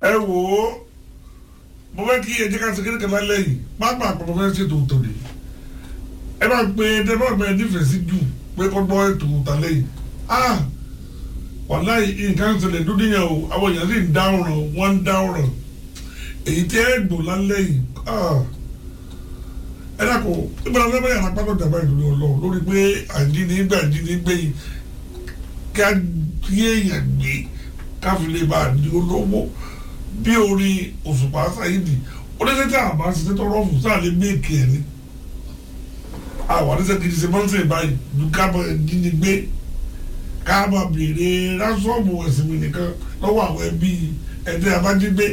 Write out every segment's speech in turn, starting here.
ẹ wò ó mo fẹ́ kí ẹ jẹ́ ká ṣe kékeré kan lálẹ́ yìí pápá àpapọ̀ fẹ́ ṣètò òtòdì ẹ bá pe dẹ́gbọ́n mi nífẹ̀ẹ́ sí jù pé kó gbọ́ ètò òtàlẹ́ yìí ah wàláì nǹkan ń ṣẹlẹ̀ dúdú yẹn o àwọn èèyàn sì ń dáhùn wọ́n ń dáhùn èyí tí ẹ gbò lálẹ́ yìí ah ẹ dàkọ ìbára lẹ́bẹ̀ẹ́ yàrá pátó dàbá ìdúró ọlọ́run lórí pé àjíní gbà àjíní gbé yìí ká kí èèyàn gbé káfí lè bá a di olówó bí orin òṣùpá sáyidì oníṣẹ́ tí a bá ṣiṣẹ́ tó rọ́ọ̀fù sáà lè méèkì ẹ̀ ní àwọn àdéṣe kìí ṣe mọ́tò ìbáyìí ju kábọ̀ jíni gbé kábọ̀ béèrè rásọ̀mù ẹ̀sìn mi nìkan lọ́wọ́ àwọn ẹbí ẹ̀dẹ́ abájígbé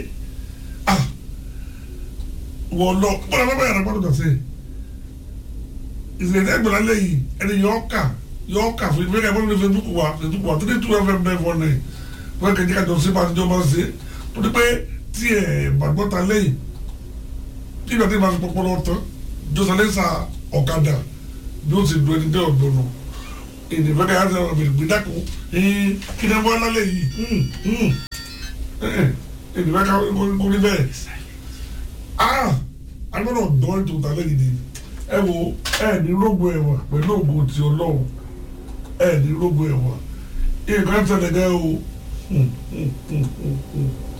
wọ́n lọ bọ́lá bá bá yàrá gbọ́dọ̀ dọ̀sẹ̀ ìṣẹ̀lẹ̀ ẹgbẹ̀rún alẹ́ yìí ẹni yọ ọ́ kà yọ ọ́ kà fún ìgbéga ìbọn ní Facebook wa Facebook wa three two fm nine four nine wọ́n kẹ́kẹ́ kájọ sí bá àtijọ́ máa ń ṣe torí pé tí ẹ̀ gbàgbọ́ta lẹ́yìn tí ìgbà tí ìbá fi pọpọlọ tán jọ́sálẹ́sà ọ̀kadà bí ó ti du ẹni dé ọ̀dọ́ nù ìdìbò kẹ́kẹ́ àti ọ̀rọ̀ bèrè gbẹdàkú kí ni wọ́n lálẹ́ yìí ìdìbò kẹ́kẹ́ kó rí bẹ́ẹ̀ ah agbọ́dọ̀ dán ètò ìtàlẹ́ yìí ni ẹ wo ẹ ní rógbò ẹ̀wà pẹ̀lú ògùn ti ọlọ́run ẹ ní rógbò ẹ̀wà nǹkan tẹ̀lé gẹ́ o